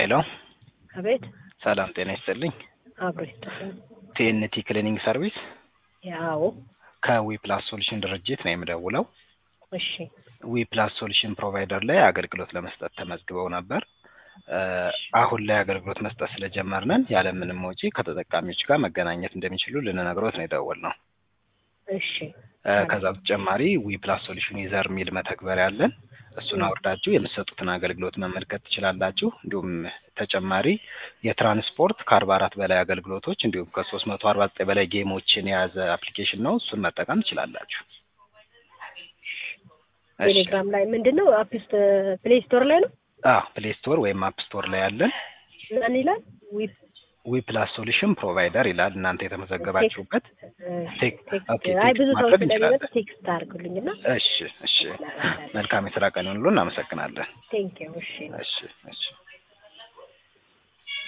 ሄሎ አቤት ሰላም ጤና ይስጥልኝ። አብሮ ይስጥልኝ። ቲኤንቲ ክሊኒንግ ሰርቪስ ያው ከዊ ፕላስ ሶሉሽን ድርጅት ነው የምደውለው። እሺ ዊ ፕላስ ሶሉሽን ፕሮቫይደር ላይ አገልግሎት ለመስጠት ተመዝግበው ነበር። እ አሁን ላይ አገልግሎት መስጠት ስለጀመርነን ያለምንም ወጪ ከተጠቃሚዎች ጋር መገናኘት እንደሚችሉ ልንነግሮት ነው የደወልነው። እሺ እ ከዛ በተጨማሪ ዊ ፕላስ ሶሉሽን ዩዘር የሚል መተግበሪያ አለን። እሱን አውርዳችሁ የምትሰጡትን አገልግሎት መመልከት ትችላላችሁ። እንዲሁም ተጨማሪ የትራንስፖርት ከአርባ አራት በላይ አገልግሎቶች እንዲሁም ከሶስት መቶ አርባ ዘጠኝ በላይ ጌሞችን የያዘ አፕሊኬሽን ነው። እሱን መጠቀም ትችላላችሁ። እሺ። ቴሌግራም ላይ ምንድን ነው አፕስት ፕሌይ ስቶር ላይ ነው አዎ ፕሌይ ስቶር ወይም አፕ ስቶር ላይ ያለን ምን ይላል ዊ ዊ ፕላስ ሶሉሽን ፕሮቫይደር ይላል። እናንተ የተመዘገባችሁበት ቴክ- ኦኬ፣ አይ ብዙ ቴክስት ሰው ማድረግ ስለሚመጣ እንችላለን። ቴክስት አድርጉልኝና እሺ፣ እሺ። መልካም የስራ ቀን ይሁንልዎ። እናመሰግናለን። ቴንክ ዩ እሺ እሺ፣ እሺ።